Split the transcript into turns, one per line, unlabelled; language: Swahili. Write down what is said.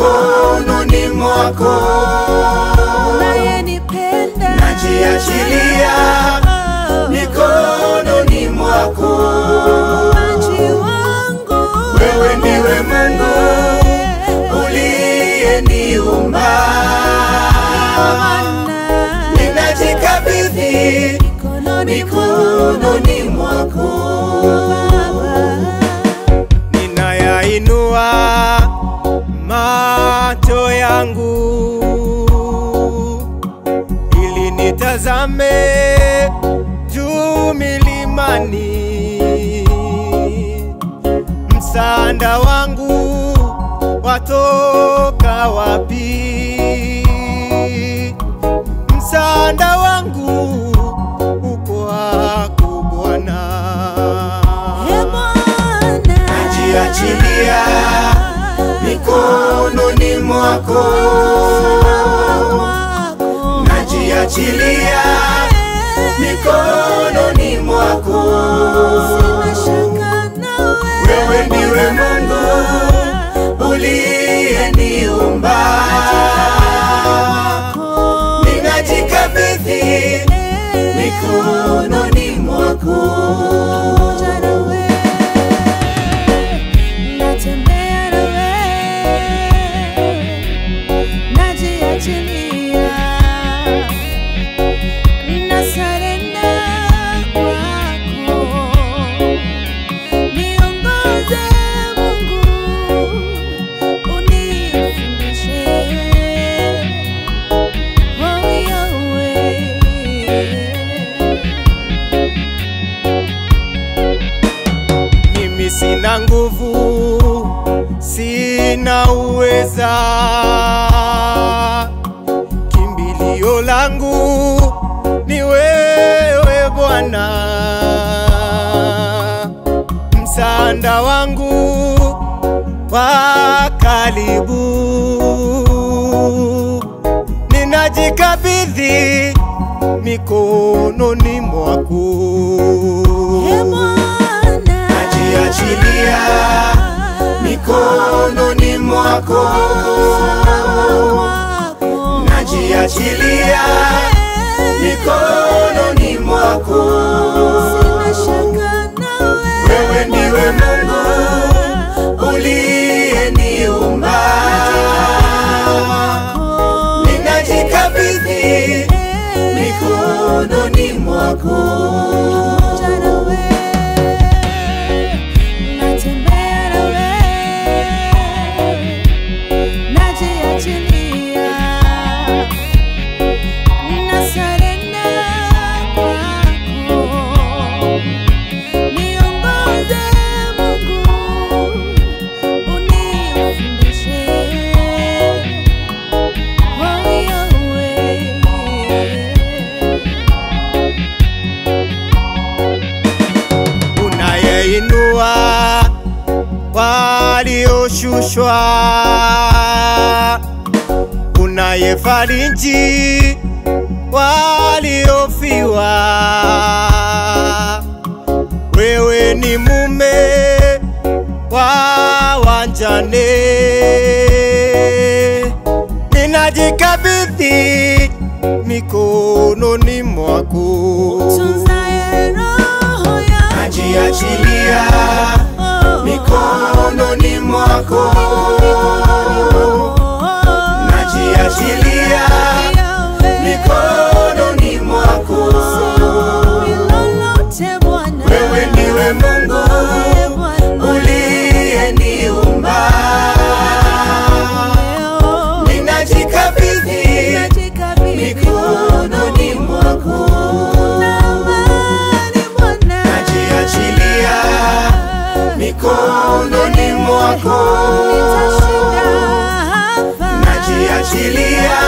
mikononi mwako,
unayenipenda
najiachilia mikononi mwako.
Muumbaji wangu
Wewe ndiwe Mungu uliyeniumba,
Bwana,
ninajikabidhi
mikononi
mikononi mwako.
Baba.
ninayainua macho yangu ili nitazame juu milimani, msaada wangu watoka wapi? Msaada wangu uko wako Bwana.
Ee Bwana,
Najiachilia mikononi mwako,
wako.
najiachilia mikononi mwako.
Sina shaka nawe.
Wewe ndiwe Mungu uliyeniumba, ninajikabidhi mikononi mwako.
Pamoja nawe. Natembea nawe. Najiachilia. Ninasarenda kwako. Niongoze Mungu, unifundishe. Oh, Yahweh.
Mimi sina nguvu, sina uweza. Kimbilio langu ni wewe Bwana, msaada wangu wa karibu. Ninajikabidhi mikononi mwako.
Ee Bwana,
Najiachilia mikononi mwako,
wako.
najiachilia mikononi mwako.
Sina shaka nawe.
Wewe ndiwe Mungu uliyeniumba, ninajikabidhi mikononi mwako.
Pamoja nawe. Natembea nawe. Najiachilia. Ninasarenda kwako. Niongoze Mungu, unifundishe. Oh, Yahweh.
unayeinua walioshushwa, unayefariji waliofiwa. Wewe ni mume wa wanjane, ninajikabidhi mikononi mwako.
Tunzaye roho yangu.
Najiachilia mikononi mwako, najiachilia mikononi mwako. Wewe ndiwe Mungu uliyeniumba, ninajikabidhi mikononi mwako, najiachilia mikononi mwako, najiachilia